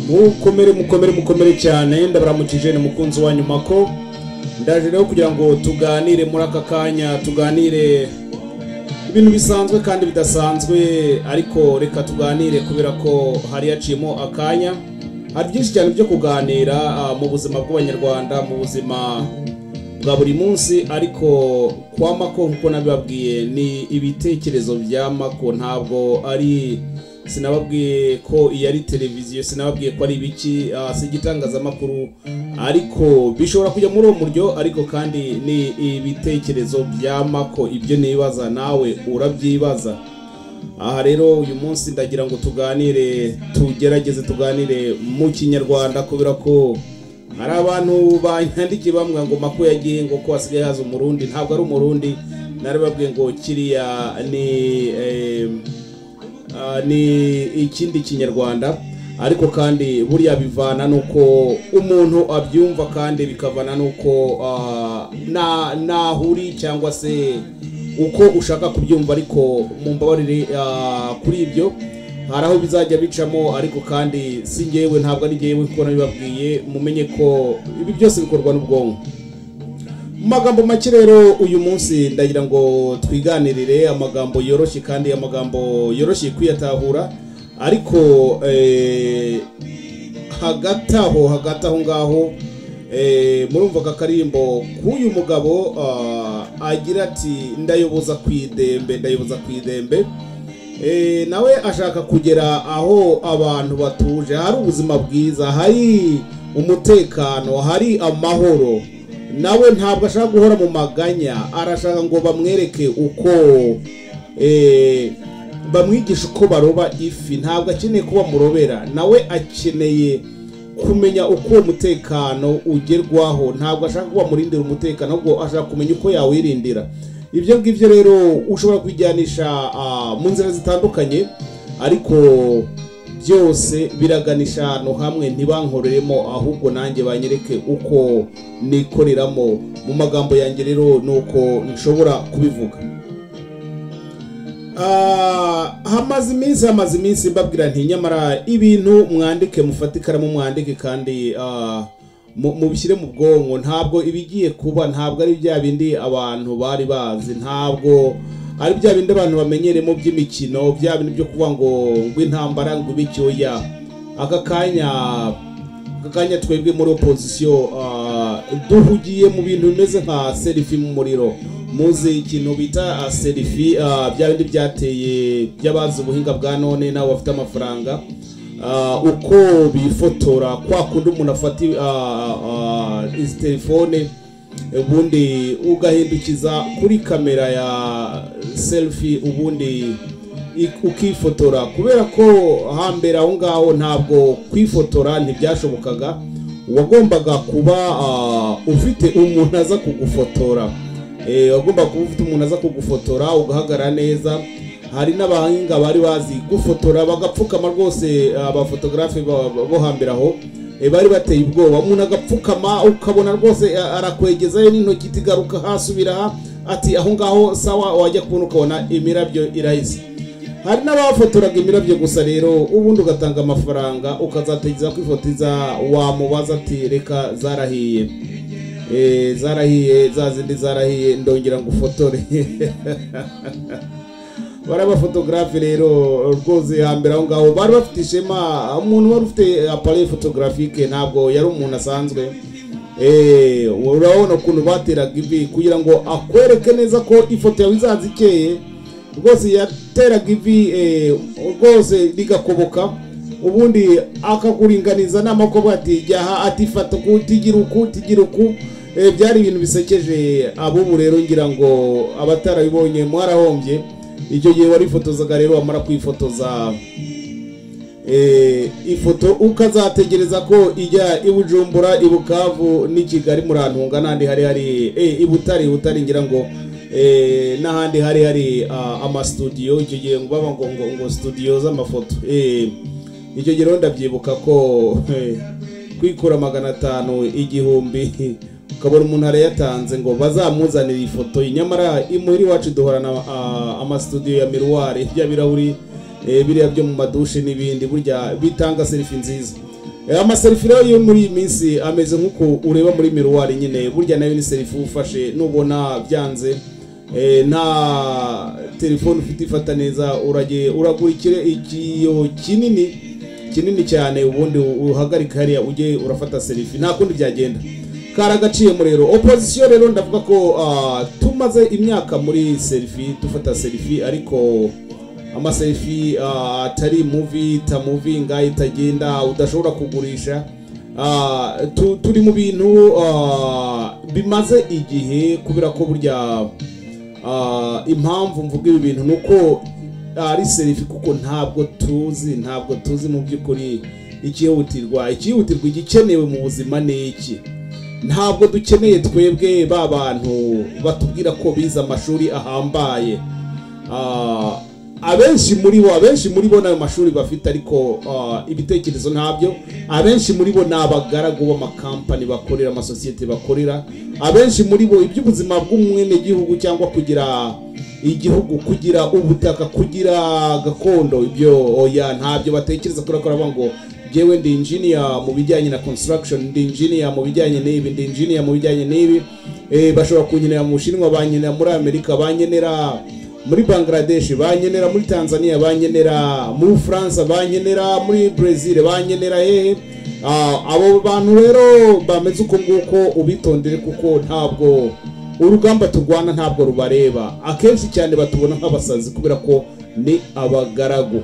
mukomere mukomere mukomere cyane ndabaramukije ni mukunzi wa nyuma ko ndaje rero kugira ngo tuganire muri aka kanya tuganire ibintu bisanzwe kandi bidasanzwe ariko reka tuganire kubera ko hari haciyemo akanya hari byinshi cyane byo kuganira ah, mu buzima bw'abanyarwanda mu buzima bwa buri munsi ariko kwa mako nk'uko nabibabwiye ni ibitekerezo bya mako ntabwo ari sinababwiye ko iyi ari televiziyo sinababwiye ko ari ibiki ah, si igitangazamakuru ariko bishobora kujya muri uwo muryo ariko kandi ni ibitekerezo bya mako ibyo nibaza nawe urabyibaza aha rero uyu munsi ndagira ngo tuganire tugerageze tuganire mu kinyarwanda kubera ko hari abantu banyandikiye bambwira ngo mako yagiye ngo ko hasigaye haza umurundi ntabwo ari umurundi narababwiye ngo kiriya ni eh, Ah, ni ikindi kinyarwanda ariko kandi buriya bivana n'uko umuntu abyumva kandi bikavana n'uko ah, na- nahuri cyangwa se uko ushaka kubyumva ariko mu mbabarire ah, kuri ibyo hari aho bizajya bicamo ariko kandi si ngewe ntabwo ari ngewe kuko nabibabwiye mumenye ko ibi byose bikorwa n'ubwonko mu magambo make rero uyu munsi ndagira ngo twiganirire amagambo yoroshye kandi amagambo yoroshye kuyatahura ariko eh, hagati aho hagati aho ngaho eh, murumva aka karimbo k'uyu mugabo ah, agira ati ndayoboza ku idembe ndayoboza ku idembe Eh, nawe ashaka kugera aho abantu batuje hari ubuzima bwiza hari umutekano hari amahoro nawe ntabwo ashaka guhora mu maganya arashaka ngo bamwereke uko eh, bamwigisha uko baroba ifi ntabwo akeneye ko bamurobera nawe akeneye kumenya uko uwo mutekano ugerwaho ntabwo ashaka ko bamurindira umutekano ahubwo ashaka kumenya uko yawirindira ibyo ngibyo rero ushobora kujyanisha mu nzira zitandukanye ariko byose biraganisha ahantu hamwe ntibankoreremo ahubwo nanjye banyereke uko nikoreramo mu magambo yanjye rero ni uko nshobora kubivuga Ah, hamaze iminsi hamaze iminsi mbabwira nti nyamara ibintu mwandike mufate ikaramu mwandike kandi ah, mu- mubishyire mu bwonko ntabwo ibigiye kuba ntabwo ari bya bindi abantu bari bazi ntabwo ari bya bindi abantu bamenyeremo by'imikino bya bindi byo kuvuga ngo ngo intambara ngo ibe icyuya aka kanya aka kanya twebwe muri opozisiyo ah, duhugiye mu bintu bimeze nka serifi mu muriro muzi ikintu bita ah, serifi ah, bya bindi byateye by'abazi ubuhinga bwa none nawe bafite amafaranga Ah, uko bifotora kwa kundi umuntu afata ah, ah, izi telefone ubundi ugahindukiza kuri kamera ya selfie ubundi i- ukifotora kubera ko hambere aho ngaho ntabwo kwifotora ntibyashobokaga wagombaga kuba ah, ufite umuntu aza kugufotora Eh, wagomba kuba ufite umuntu aza kugufotora ugahagarara neza hari n'abahanga bari bazi gufotora bagapfukama rwose abafotogarafe ba- ba- bo hambere aho eh, bari bateye ubwoba umuntu agapfukama ukabona rwose a- arakwegezayo n'intoki iti garuka hasubira aha." ati aho ngaho sawa wajya kubona ukabona imirabyo irahise hari n'abafotoraga imirabyo gusa rero ubundi ugatanga amafaranga ukazategeza kwifotiza wamubaza ati reka zarahiye Eh, zarahiye za zindi zarahiye ndongera ngufotore bari abafotogarafe rero rwose hambere aho ngaho bari bafite ishema umuntu wari ufite appareil photographique ntabwo yari umuntu asanzwe Eh, urabona ukuntu bateraga ivi kugira ngo akwereke neza ko ifoto yawe izaza ikeye rwose yateraga ivi eh, rwose rigakoboka ubundi akakuringaniza n'amakobo ati jyaha ati fata uku tigira uku tigira uku Eh, byari ibintu bisekeje abubu rero ngira ngo abatarabibonye mwarahombye icyo gihe warifotozaga rero wamara kwifotoza eh, ifoto ukazategereza ko ijya i Bujumbura i Bukavu n'i Kigali muri ahantu hungana n'ahandi hari hari eh, i Butare i Butare ngira ngo eh, n'ahandi hari hari ah, amastudiyo icyo gihe ngo baba ngo ngo, ngo studio z'amafoto eh, icyo gihe rero ndabyibuka ko eh, kwikura magana atanu igihumbi ukabona umuntu arayatanze ngo bazamuzanire ifoto ye nyamara imuhira iwacu duhorana ah, amastudiyo ya miruwari bya birahuri eh, biriya byo mu madushe n'ibindi burya bitanga serifi nziza Eh, amaserifi rero yo muri iyi minsi ameze nk'uko ureba muri miruwari nyine burya nayo ni serifi ufashe nubona byanze eh, nta telefone ufite ifata neza uragiye uragura ikire- ikiyo kinini kinini cyane ubundi uhagarika hariya ujye urafata serifi nta kundi byagenda kari agaciyemo rero opozisiyo rero ndavuga ko ah, tumaze imyaka muri serifi dufata serifi ariko amaserifi ah, atari muvi ta muvinga itagenda udashobora kugurisha Ah, tu- turi mu bintu ah, bimaze igihe kubera ko burya ah, impamvu mvuga ibi bintu ni uko ari serifi kuko ntabwo tuzi ntabwo tuzi mu by'ukuri ikihutirwa ikihutirwa igikenewe mu buzima ni iki ntabwo dukeneye twebwe ba bantu batubwira ko bize amashuri ahambaye Ah, abenshi muri bo abenshi muri bo n'ayo mashuri bafite ariko ah, ibitekerezo ntabyo abenshi muri bo ni abagaragu b'amakampani bakorera amasosiyete bakorera abenshi muri bo iby'ubuzima bw'umwenegihugu cyangwa kugira igihugu kugira ubutaka kugira gakondo ibyo oya ntabyo batekereza kubera ko aravuga ngo njyewe ndi engineer mu bijyanye na construction ndi engineer mu bijyanye n'ibi ndi engineer mu bijyanye n'ibi Eh, bashobora kunkenera mu bushinwa bankenera muri amerika bankenera muri bangladesh bankenera muri tanzania bankenera muri france bankenera muri brazil bankenera hehe Ah, abo bantu rero bameze uko nguko ubitondere kuko ntabwo urugamba turwana ntabwo rubareba akenshi cyane batubona nk'abasazi kubera ko ni abagaragu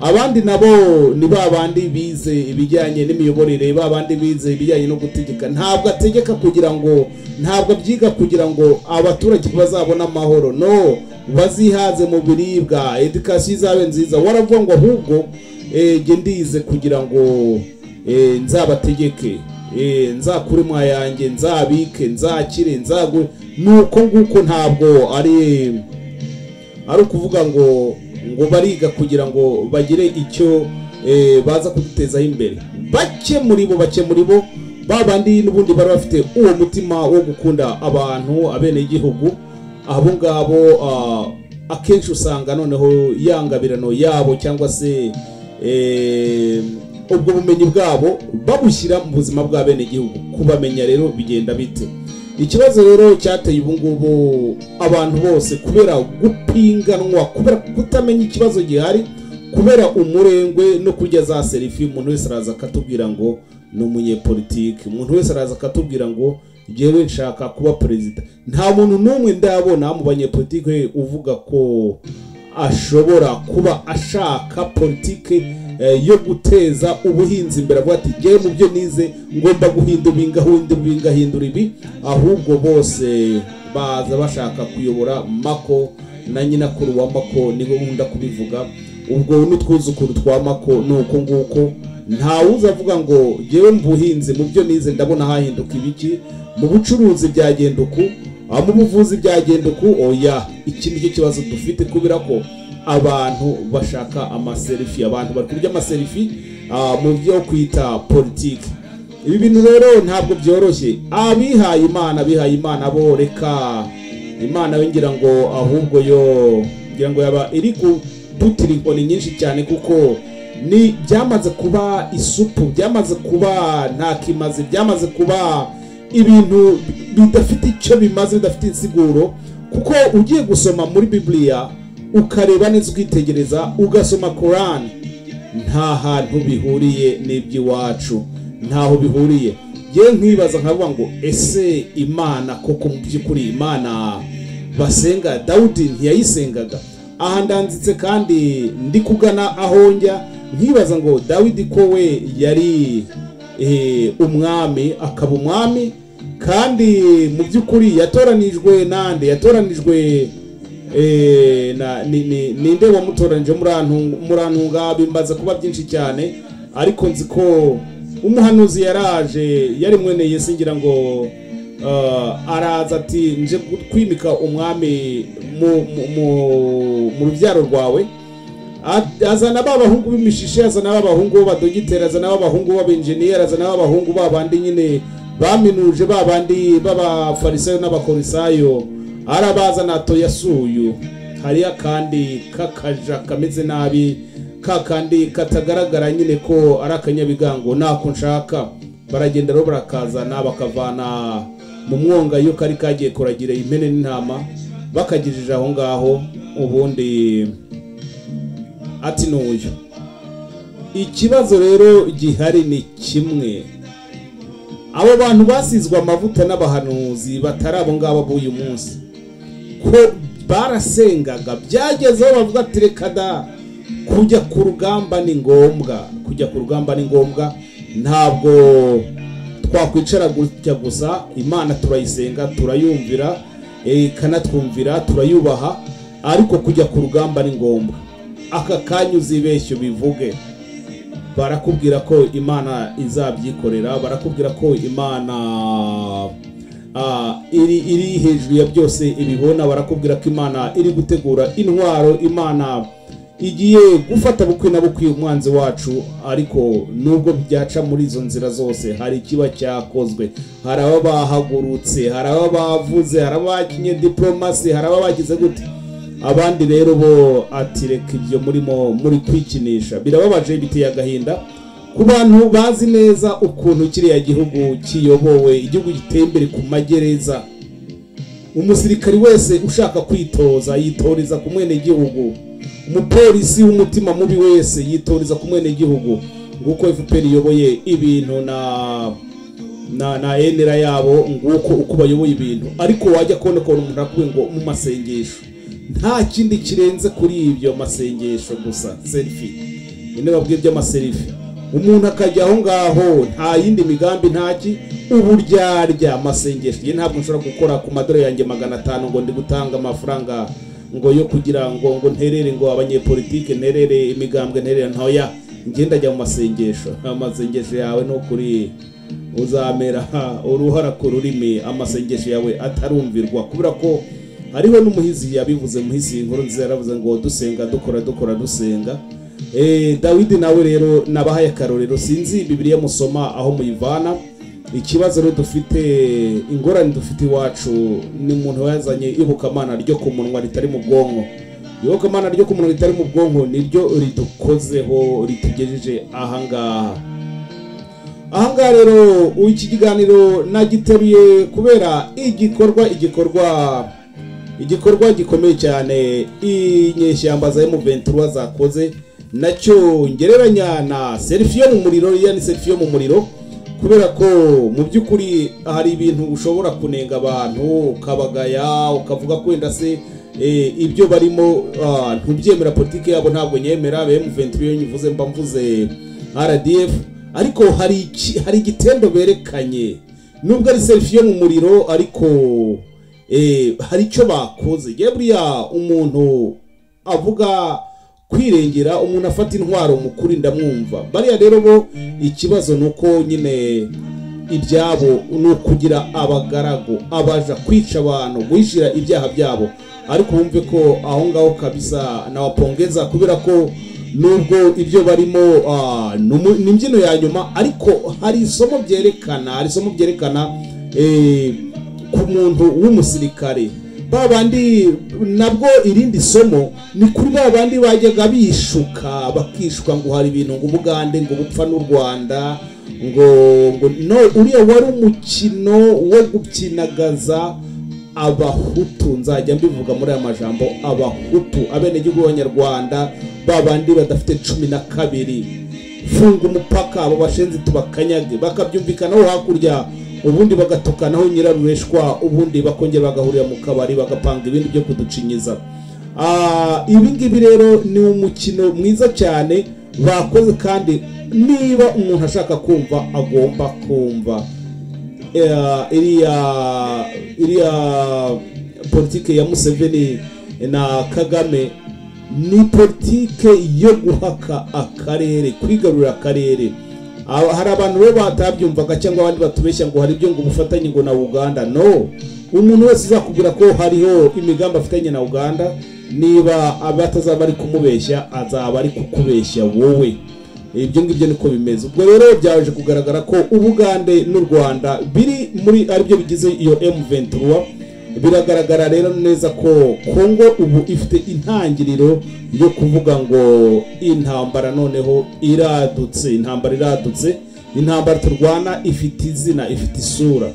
abandi nabo ni ba bandi bize ibijyanye n'imiyoborere ba bandi bize ibijyanye no gutegeka ntabwo ategeka kugira ngo ntabwo abyiga kugira ngo abaturage bazabone amahoro no bazihaze mu biribwa edikasiyo izabe nziza waravuga ngo ahubwo eh, jye ndize kugira ngo Eh, nzabategeke Eh, nzakure mu yanjye nzabike nzakire nzagure nuko nguko ntabwo ari ari ukuvuga ngo ngo bariga kugira ngo bagire icyo eh, baza kudutezaho imbere bake muri bo bake muri bo ba bandi n'ubundi bari bafite uwo mutima wo gukunda abantu abenegihugu abo ngabo ah, akenshi usanga noneho ya ngabirano yabo cyangwa se eh, ubwo bumenyi bwabo babushyira mu buzima bw'abenegihugu kubamenya rero bigenda bite ikibazo rero cyateye ubu ngubu abantu bose kubera gupinganwa kubera kutamenya ikibazo gihari kubera umurengwe no kurya za serifi umuntu wese araza akatubwira ngo ni umunyepolitiki umuntu wese araza akatubwira ngo jyewe nshaka kuba perezida nta muntu n'umwe ndabona mu banyepolitiki uvuga ko ashobora kuba ashaka politiki eh, yo guteza ubuhinzi imbere avuga ati ngewe mu byo nize ngomba guhindura ibi ngahindura ibi ngahindura ibi ahubwo bose baza bashaka kuyobora mako na nyinakuru wa mako niko nkunda kubivuga ubwo n'utwuzukuru twa mako ni uko nguko ntawuza avuga ngo ngewe mu buhinzi mu byo nize ndabona hahinduka ibiki mu bucuruzi byagenda uku aho mu buvuzi byagenda uku oya iki nicyo kibazo dufite kubera ko abantu bashaka amaserifi abantu bari kurya amaserifi ah, mu byo kwita politiki ibi bintu rero ntabwo byoroshye abihaye imana abihaye imana bo reka imana we ngira ngo ahubwo yo ngira ngo yaba iri kudutirinkoni nyinshi cyane kuko ni byamaze kuba isupu byamaze kuba ntakimazi byamaze kuba ibintu bidafite icyo bimaze bidafite insiguro kuko ugiye gusoma muri bibiliya ukareba neza ukitegereza ugasoma korani nta hantu bihuriye n'iby'iwacu ntaho bihuriye yewe nkibaza nkavuga ngo ese imana koko mu by'ukuri imana basenga dawudi ntiyayisengaga aha ndanditse kandi ndi kugana aho njya nkibaza ngo dawidi ko we yari eh, umwami akaba umwami kandi mu by'ukuri yatoranijwe nande yatoranijwe eh, na- ni- ni- ninde wamutoranije murantu- murantunga bimbaza kuba byinshi cyane ariko nzi ko umuhanuzi yaraje yari mwene yesu ngira ngo ah, araza ati nje kwimika umwami mu- mu- mu- mu rubyaro rwawe A- azana ba bahungu b'imishishi azana ba bahungu b'abadogiteri azana ba bahungu b'abenjeniyeri azana ba bahungu ba bandi nyine baminuje ba bandi b'abafarisayo n'abakorisayo arabazana toyasuyu hariyo akandi k'akaja kameze nabi ka kandi katagaragara nyine ko ari akanyabigango ntako nshaka baragenda rero barakazana bakavana mu mwonga iyo kari kagiye kuragira impene n'intama bakagejeje aho ngaho ubundi ati n'uyu ikibazo rero gihari ni kimwe abo bantu basizwe amavuta n'abahanuzi batari abo ngabo b'uyu munsi ko barasengaga byagezeho bavuga ati reka da kujya ku rugamba ni ngombwa kujya ku rugamba ni ngombwa ntabwo twakwicara gutya gusa imana turayisenga turayumvira ikanatwumvira turayubaha ariko kujya ku rugamba ni ngombwa aka kanya uzibeshye bivuge barakubwira ko imana izabyikorera barakubwira ko imana ah, iri iri hejuru ya byose ibibona barakubwira ko imana iri gutegura intwaro imana igiye gufata bukwe na bukwe umwanzi wacu ariko nubwo byaca muri izo nzira zose hari ikiba cyakozwe hari aba bahagurutse hari aba bavuze hari aba bakinye diporomasi hari aba bagize gute abandi rero bo ati reka ibyo murimo muri kwikinisha birababaje biteye agahinda ku bantu bazi neza ukuntu kiriya gihugu kiyobowe igihugu giteye imbere ku magereza umusirikari wese ushaka kwitoza yitoreza ku mwenegihugu umupolisi w'umutima mubi wese yitoreza ku mwenegihugu nguko fpr iyoboye ibintu na na na enera yabo nguko uko bayoboye ibintu ariko wajya kubona ukuntu umuntu arakubwiye ngo mu masengesho nta kindi kirenze kuri ibyo masengesho gusa serifi nyine babwiye iby'amaserifi umuntu akajya aho ngaho nta yindi migambi ntaki uburyarya amasengesho ye ntabwo nshobora gukora ku madorari yanjye magana atanu ngo ndi gutanga amafaranga ngo yo kugira ngo ngo nterere ngo abanyepolitike nterere imigambwe nterere ntoya ngenda ajya mu masengesho amasengesho yawe ni ukuri uzamera uruhara ku rurimi amasengesho yawe atarumvirwa kubera ko hariho n'umuhizi yabivuze muhizi inkuru nziza yaravuze ngo dusenga dukora dukora dusenga dawidi nawe rero nabahaye akarorero sinzi bibiriya musoma aho muyivana ikibazo rero dufite ingorane dufite iwacu ni umuntu wazanye iyobokamana ryo ku munwa ritari mu bwonko iyobokamana ryo ku munwa ritari mu bwonko niryo ridukozeho ritugejeje ahangaha ahangaha rero iki kiganiro nagiteruye kubera igikorwa igikorwa igikorwa gikomeye cyane inyeshyamba za emuventura zakoze nacyo ngereranya na serifiyo mu muriro iya ni serifiyo mu muriro kubera ko mu by'ukuri hari ibintu ushobora kunenga abantu ukabagaya ukavuga ko wenda se ibyo barimo ntubyemera politiki yabo ntabwo nyemera bene venturiyo nyivuze mba mvuze rdf ariko hari igitendo berekanye nubwo ari serifi yo mu muriro ariko hari icyo bakoze buriya umuntu avuga kwirengera umuntu afata intwaro mukuri ndamwumva bariya rero bo ikibazo ni uko nyine ibyabo ni ukugira abagaragu abaja kwica abantu guhishira ibyaha byabo ariko wumve ko aho ngaho kabisa nawapongeza kubera ko nubwo ibyo barimo ni imbyino ya nyuma ariko hari isomo byerekana hari isomo byerekana ku muntu w'umusirikare ba bandi nabwo irindi somo ni kuri ba bandi bajyaga bishuka bakishuka ngo hari ibintu ngo ubugande ngo bupfa n'u rwanda ngo no uriya wari umukino wo gukinagaza abahutu nzajya mbivuga muri aya majambo abahutu abenegihugu b'abanyarwanda ba bandi badafite cumi na kabiri funga umupaka abo bashenzi tubakanyage bakabyumvikanaho hakurya ubundi bagatukanaho nyirarureshwa ubundi bakongera bagahurira mu kabari bagapanga ibindi byo kuducinyiza ibi ngibi rero ni umukino mwiza cyane bakoze kandi niba umuntu ashaka kumva agomba kumva iriya politiki ya museveni na kagame ni politiki yo guhaka akarere kwigarurira akarere hari abantu rero batabyumvaga cyangwa abandi batubeshya ngo hari ibyo ngo ubufatanye ngo na uganda no umuntu wese uzakubwira ko hariho imigambi afitanye na uganda niba batazaba ari kumubeshya azaba ari kukubeshya wowe ibyo ngibyo niko bimeze ubwo rero byaje kugaragara ko ubugande n'u rwanda biri muri aribyo bigize iyo m ventura biragaragara rero neza ko kongo ubu ifite intangiriro yo kuvuga ngo intambara noneho iradutse intambara iradutse intambara turwana ifite izina ifite isura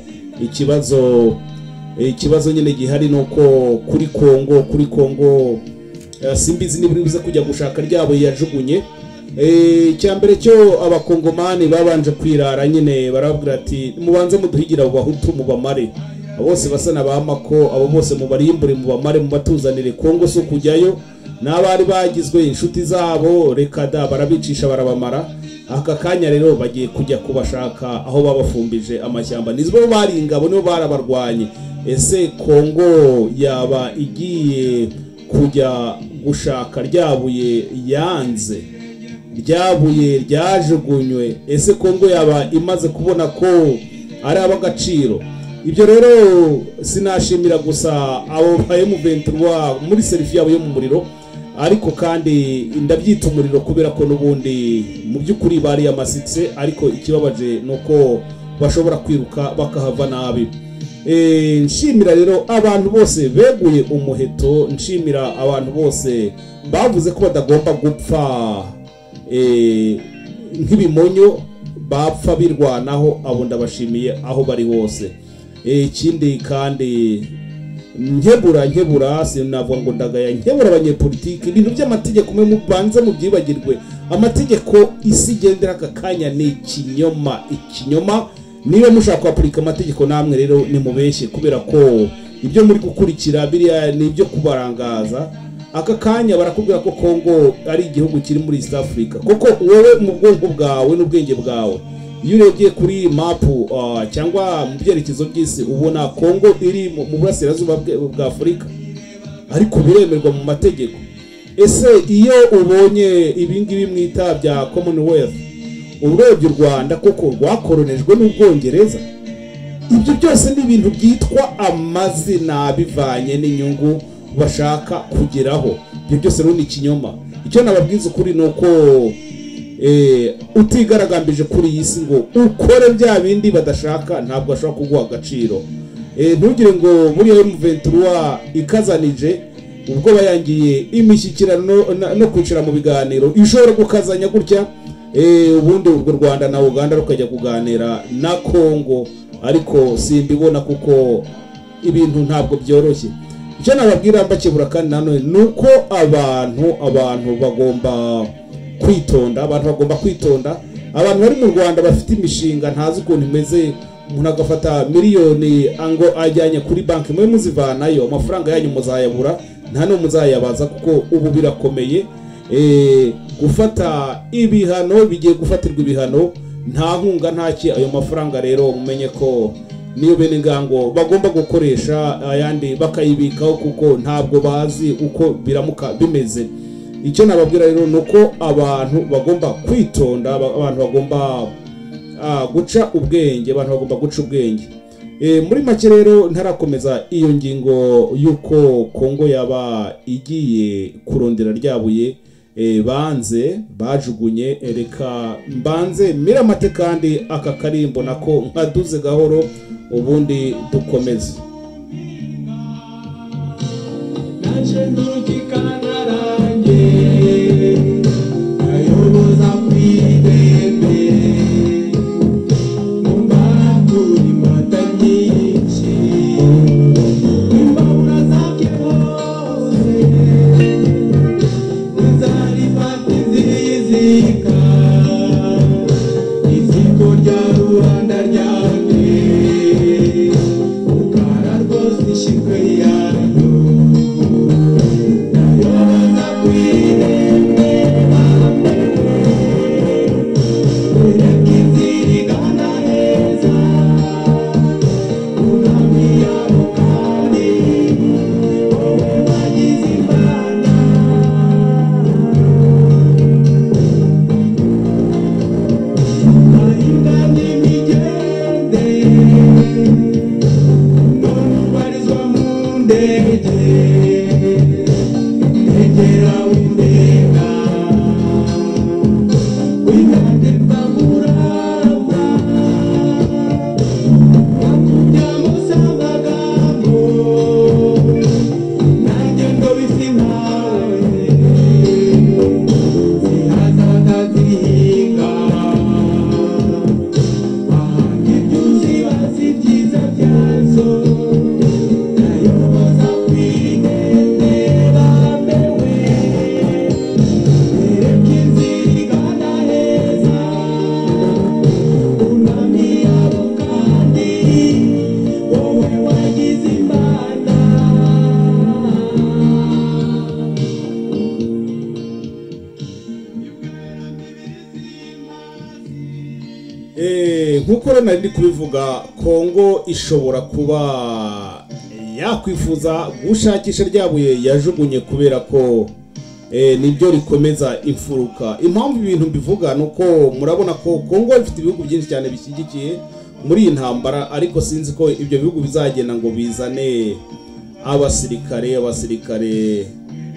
ikibazo ikibazo nyine gihari ni uko kuri kongo kuri kongo eh, simbizi niba uri buze kujya gushaka ryabo yajugunye icyambere cyo abakongomani babanje kwirara nyine barabwira ati mubanze muduhigira abo bahutu mubamare Abo bose basa na ba mako abo bose mubarimbure mubamare mubatuzanire kongo si ukujyayo n'abari bagizwe inshuti zabo reka da barabicisha barabamara aka kanya rero bagiye kujya kubashaka aho babafumbije amashyamba nizo bari ingabo nibo barabarwanye ese kongo yaba igiye kujya gushaka ryabuye yanze ryabuye ryajugunywe ese kongo yaba imaze kubona ko ari ab'agaciro ibyo rero sinashimira gusa abo ba emuventura muri serifi yabo yo mu muriro ariko kandi ndabyita umuriro kubera ko n'ubundi mu by'ukuri bari amasitse ariko ikibabaje ni uko bashobora kwiruka bakahava nabi Eh, nshimira rero abantu bose beguye umuheto nshimira abantu bose bavuze ko badagomba gupfa eh, nk'ibimonyo bapfa birwanaho abo ndabashimiye aho bari hose Eh, ikindi kandi nkebura nkebura sinavuga ngo ndagaya nkebura abanyepolitiki ibintu by'amategeko mwe mubanze mubyibagirwe amategeko isi igendera aka kanya ni ikinyoma ikinyoma niba mushaka kwapurika amategeko namwe rero nimubeshye kubera ko ibyo muri gukurikira biriya ni ibyo kubarangaza aka kanya barakubwira ko kongo ari igihugu kiri muri east africa kuko wowe mu bwonko bwawe n'ubwenge bwawe iyo urebye kuri mapu ah, cyangwa mu byerekezo by'isi ubona kongo iri mu mu burasirazuba bwe- bwa afurika ariko biremerwa mu mategeko ese iyo ubonye ibingibi mwita bya commonwealth urebye u rwanda koko rwakoronejwe n'ubwongereza ibyo byose ni ibintu byitwa amazina bivanye n'inyungu bashaka kugeraho ibyo byose rero ni ikinyoma icyo nababwiza ukuri ni uko eh, utigaragambije kuri iyi si ngo ukore bya bindi badashaka ntabwo bashobora kuguha agaciro Eh, ntugire ngo buriya emuventura ikazanije ubwo bayangiye imishyikirano na- no kwicara mu biganiro ishobora gukazanya gutya Eh, ubundi urwo rwanda na uganda rukajya kuganira na kongo ariko simbibona kuko ibintu ntabwo byoroshye icyo nababwira mbakebura kandi nanone ni uko abantu abantu bagomba kwitonda abantu bagomba kwitonda abantu bari mu rwanda bafite imishinga ntazi ukuntu imeze umuntu agafata miliyoni ango ajyanye kuri banki mube muzivanayo amafaranga yanyu muzayabura nta n'umwe muzayabaza kuko ubu birakomeye Eh, gufata ibihano bigiye gufatirwa ibihano nta nkunga ntaki ayo mafaranga rero mumenye ko niyo bene ngango bagomba gukoresha ayandi bakayibikaho kuko ntabwo bazi uko biramuka bimeze icyo nababwira rero ni uko abantu bagomba kwitonda aba- abantu bagomba ah, guca ubwenge abantu bagomba guca ubwenge Eh, muri make rero ntarakomeza iyo ngingo y'uko kongo yaba igiye kurondera ryabuye eh, banze bajugunye eh, reka mbanze miramate kandi aka karimbo nako nkaduze gahoro ubundi dukomeze rya rubanda ryanjye ukara rwose ishingwe yayo Yoza kwiremera nk'uko rero nari ndi kubivuga kongo ishobora kuba yakwifuza gushakisha rya buye yajugunye kubera ko eh, niryo rikomeza imfuruka impamvu ibintu mbivuga ni uko murabona ko kongo ifite ibihugu byinshi cyane bishyigikiye muri iyi ntambara ariko sinzi ko ibyo bihugu bizagenda ngo bizane abasirikare abasirikare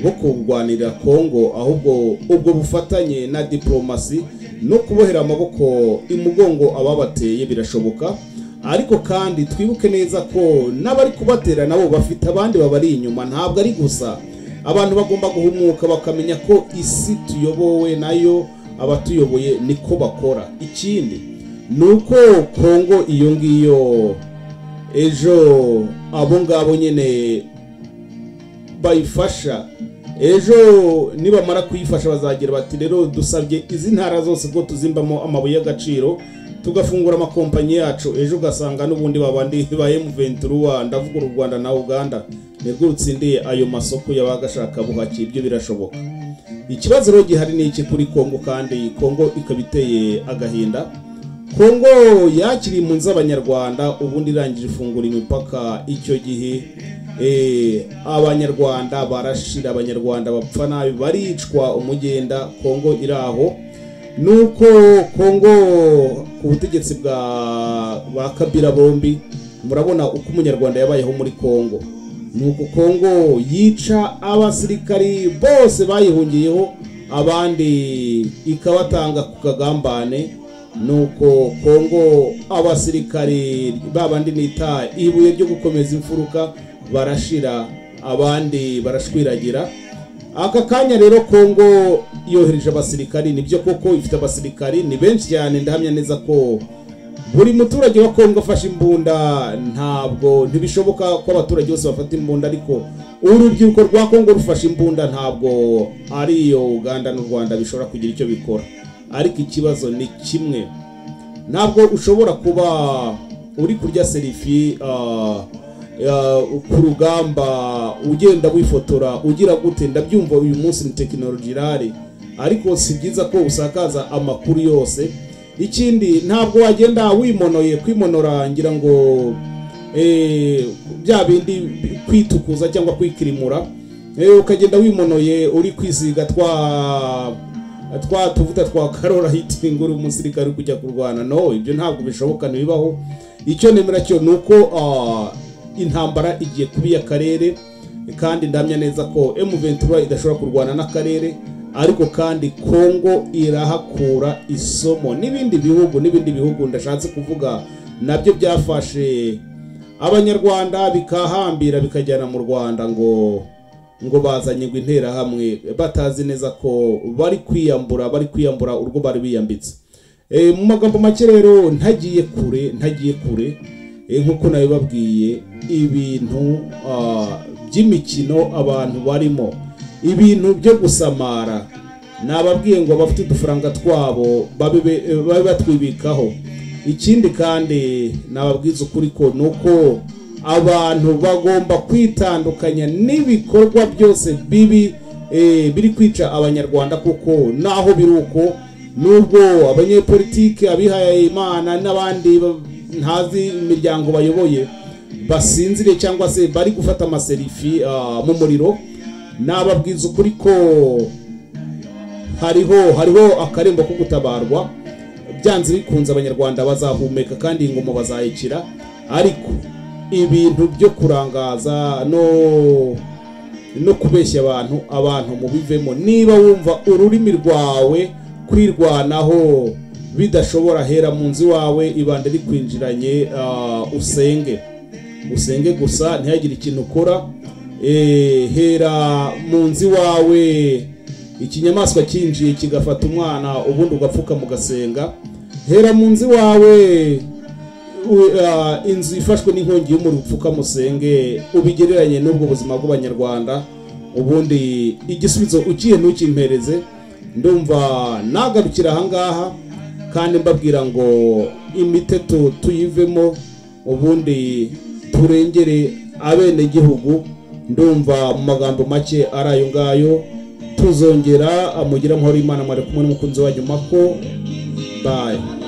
bo kurwanirira kongo ahubwo ubwo bufatanye na diplomasi no kubohera amaboko imugongo ababateye birashoboka ariko kandi twibuke neza ko n'abari kubatera nabo bafite abandi babari inyuma ntabwo ari gusa abantu bagomba guhumuka bakamenya ko isi tuyobowe nayo abatuyoboye niko bakora ikindi ni uko kongo iyo ngiyo ejo abo ngabo nyine bayifasha ejo nibamara kuyifasha bazagira bati rero dusabye izi ntara zose ko tuzimbamo amabuye y'agaciro tugafungura amakompanyi yacu ejo ugasanga n'ubundi babandi ba M23 ndavuga u Rwanda na Uganda nibwo rutsindiye ayo masoko yabaga ashaka buhaki ibyo birashoboka ikibazo rero gihari ni iki kuri Kongo kandi Kongo ikaba iteye agahinda Kongo yakiriye impunzi z'abanyarwanda ubundi irangije ifungura imipaka icyo gihe eh, abanyarwanda barashira abanyarwanda bapfa nabi baricwa umugenda Kongo iri aho nuko Kongo ku butegetsi bwa ba Kabila bombi murabona uko umunyarwanda yabayeho muri Kongo nuko Kongo yica abasirikari bose bayihungiyeho abandi ikabatanga ku kagambane nuko Kongo abasirikari babandi nita ibuye ryo gukomeza imfuruka barashira abandi barashwiragira aka kanya rero kongo yohereje abasirikari nibyo koko ifite abasirikari ni benshi cyane ndahamya neza ko buri muturage wa kongo afashe imbunda ntabwo ntibishoboka ko abaturage bose bafata imbunda ariko urubyiruko rwa kongo rufashe imbunda ntabwo ari iyo uganda n'u rwanda bishobora kugira icyo bikora ariko ikibazo ni kimwe ntabwo ushobora kuba uri kurya serifi ah, ya- ku rugamba ugenda wifotora ugira gute ndabyumva uyu munsi ni tekinoloji irahari ariko si byiza ko usakaza amakuru yose ikindi ntabwo wagenda wimonoye kwimonora ngira ngo eh, bya bindi bi- kwitukuza cyangwa kwikirimura eh, ukagenda wimonoye uri kwisiga twa twa tuvuta twa karora hitinga uri umusirikare uri kujya kurwana no ibyo ntabwo bishoboka ntibibaho icyo nemera cyo ni uko ah, intambara igiye kuba iy'akarere kandi ndamya neza ko M23 idashobora kurwana n'akarere ariko kandi Kongo irahakura isomo n'ibindi bihugu n'ibindi bihugu ndashatse kuvuga nabyo byafashe abanyarwanda bikahambira bikajyana mu rwanda ngo ngo bazanye ngo interahamwe batazi neza ko bari kwiyambura bari kwiyambura urwo bari biyambitse Eh, mu magambo make rero ntagiye kure ntagiye kure eh, nk'uko nabibabwiye ibintu ah, by'imikino abantu barimo ibintu byo gusamara nababwiye ngo abafite udufaranga twabo babe be- eh, babe batwibikaho ikindi kandi nababwiza ukuri ko ni uko abantu bagomba kwitandukanya n'ibikorwa byose bibi eh, biri kwica abanyarwanda kuko naho biri uko nubwo abanyepolitike abihaye imana n'abandi ba- ntazi imiryango bayoboye basinzire cyangwa se bari gufata amaserifi ah, mu muriro nababwiza ukuri ko hariho hariho akarembo ko gutabarwa byanze bikunze abanyarwanda bazahumeka kandi ingoma bazayikira ariko ibintu byo kurangaza no no kubeshya abantu abantu mubivemo niba wumva ururimi rwawe kwirwanaho bidashobora hera mu nzu iwawe ibanda rikwinjiranye ah, usenge usenge gusa ntihagire ikintu ukora Eh, hera mu nzu iwawe ikinyamaswa cyinjiye kigafata umwana ubundi ugapfuka mugasenga hera mu nzu iwawe u- ah, inzu ifashwe n'inkongi y'umuriro upfukamusenge ubigereranye n'ubwo buzima bw'abanyarwanda ubundi igisubizo ukiye ntukimpereze ndumva nagarukira ahangaha kandi mbabwira ngo imiteto tuyivemo ubundi turengere abenegihugu ndumva mu magambo make ari ayo ngayo tuzongera amugira amahoro imana mwari kumwe n'umukunzi wanyu mako bayi